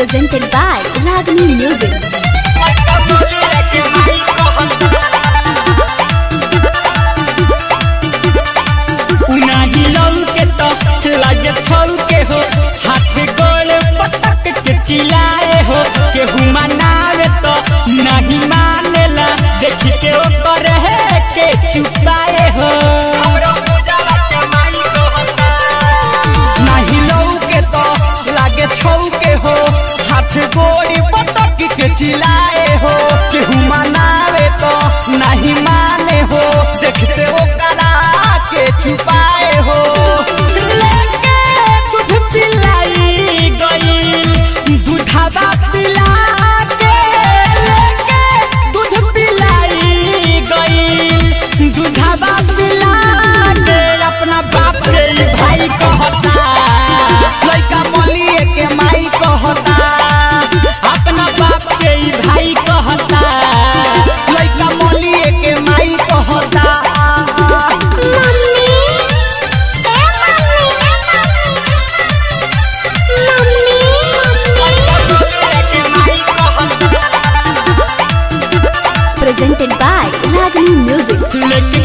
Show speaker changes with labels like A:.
A: presented by Ragini Music.
B: उनाही लौके तो लागे छौके हो हाथ गोड़ पटक के चिल्लाए हो केहू मनावे तो नहीं मानेला देख के ओकर है के चुपाए हो
C: नाही लौके तो लागे छौके हो हाथ गोड़ी पटक के चिल्लाए हो केहू मनावे तो नहीं माने हो देखते हो करा के छुपाए हो
B: लेके दूध पिलाई गई दूधवा पिला के लेके दूध पिलाई गई दूधवा पिला के अपना बाप रे भाई कहता
C: लइका मलिए के माई कहता
B: अपना बाप के ई भाई कहता
C: लइका मलिए के माई कहता
A: Presented by Ragini Music.
B: लेके